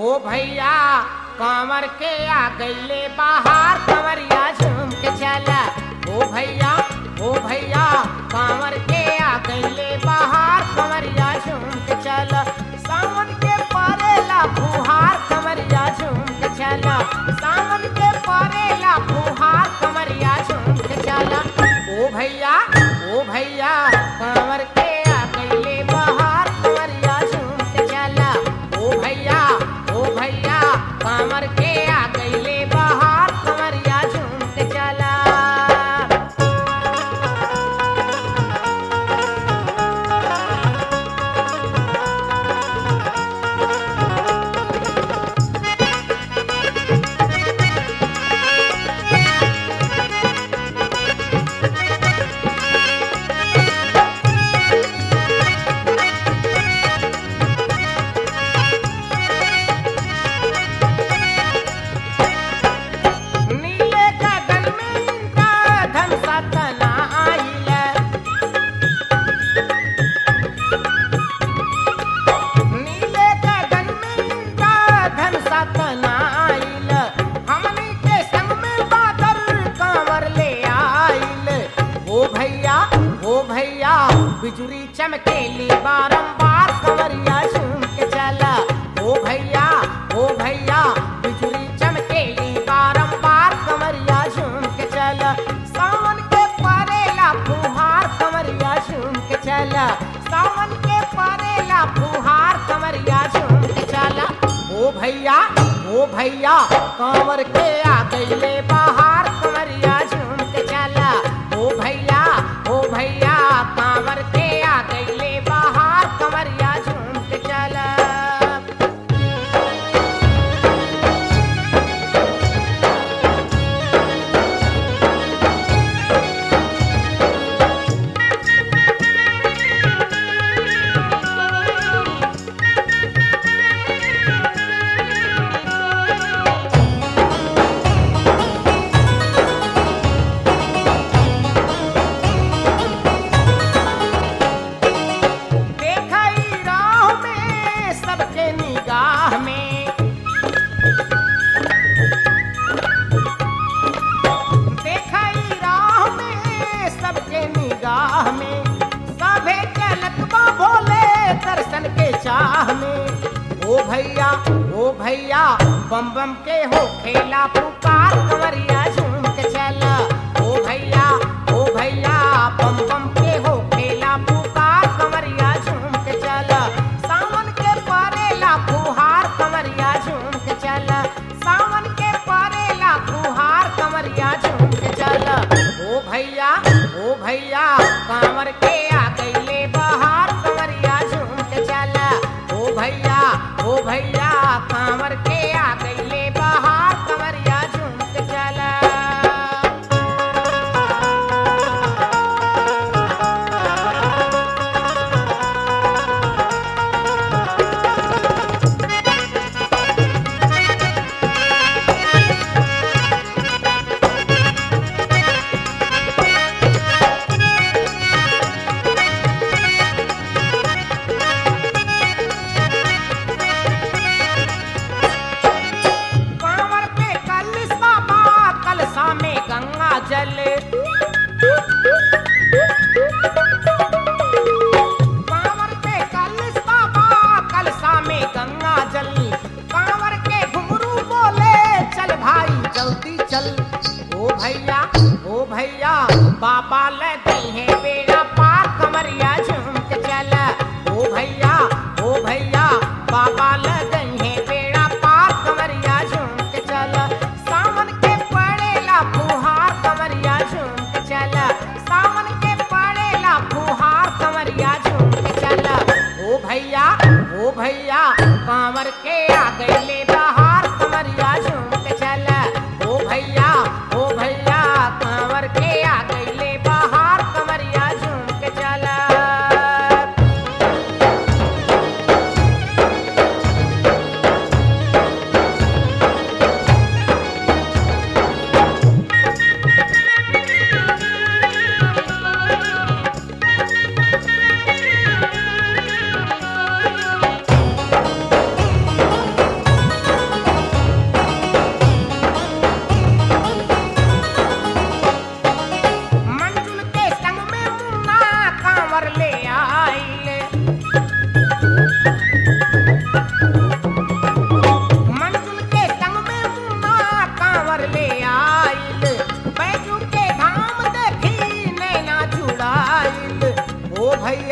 ओ भैया कांवर के आ गईले बाहर कंवरिया झूम के चला ओ भैया ओ भैया कांवर के आ गईले बाहर कंवरिया झूम के चला सावन के परेला फुहार कंवरिया झूम के चला सावन के परेला फुहार कंवरिया झूम के चला ओ भैया ओ भैया कांवर के आ गईले बाहर कंवरिया झूम के चला ओ भैया ओ भैया कांवर के आ गईले बाहर कंवरिया झूम के चला नीले गगन में इनका धन सतना आइल नीले गगन में इनका धन सतना आइल हमनी के संग में बादल कांवर ले आइल ओ भैया ओ भैया बिजुरी चमकेली बारंबार कंवरिया झूम के चला ओ भैया ओ भैया बिजुरी चमकेली बारंबार कंवरिया झूम के चला सावन के परेला फुहार कंवरिया झूम के चला सावन के परेला फुहार कंवरिया झूम के चला ओ भैया ओ भैया कांवर के आ गईले बाहर कंवरिया झूम के चला ओ भैया ओ भैया कांवर के आ गईले बाहर कंवरिया झूम के चला देखई राह में सबके निगाह में देखई राह में सबके निगाह में सभे चलत बा भोले दर्शन के चाह में ओ भैया ओ भैया बम बम के हो खेला पुकार कंवरिया झूम के चला ओ भैया ओ भैया बम बम के हो खेला पुकार कंवरिया झूम के चला सावन के परेला फुहार कंवरिया झूम के चला सावन के परेला फुहार कंवरिया झूम के चला ओ भैया ओ भैया कांवर के आ गईले बहार कंवरिया झूम के चला ओ भैया ओ भैया कांवर के आ गईले बहार कंवरिया झूम के चला कांवर पे कलसा बा कलसा में गंगा जल कांवर पे कलसा बा कलसा में गंगा जल कांवर के घुंघरू बोले चल भाई जल्दी चल ओ भैया ओ भैया बाबा लगे हैं बेड़ा पार कमरिया झूम के चला ओ भैया ओ भैया बाबा लगे हैं बेड़ा पार कमरिया झूम के चला सावन के पड़ेला फुहार कमरिया झूम के चला सावन के पड़ेला फुहार कमरिया झूम के चला ओ भैया ओ भैया कांवर के आ गईले बहार कमरिया झूम के चला ओ भैया ओ भैया कांवर के आ गईले बहार कमरिया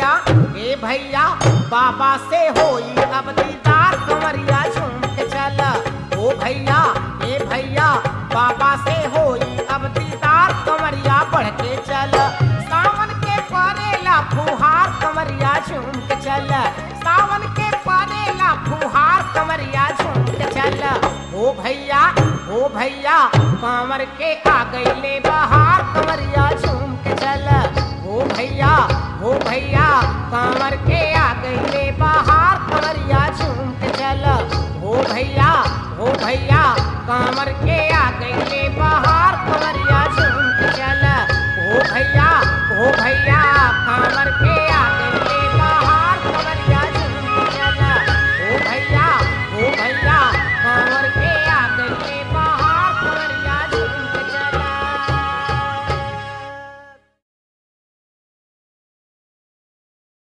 भैया ए भैया बाबा से होई अब दीदार कमरिया झूम के चल ओ भैया ए भैया बाबा से होई अब दीदार कमरिया बढ़ के चल सावन के परेला फुहार कमरिया झूम के चल सावन के परेला फुहार कमरिया झूम के चल ओ भैया ओ भैया कांवर के आ गईले बहार कमरिया झूम के चल ओ भैया ओ भैया कांवर के आ गईले बहार कमरिया झूम के चल ओ भैया ओ भैया कांवर के आ गईले बहार कमरिया झूम के चल ओ भैया ओ भैया कांवर के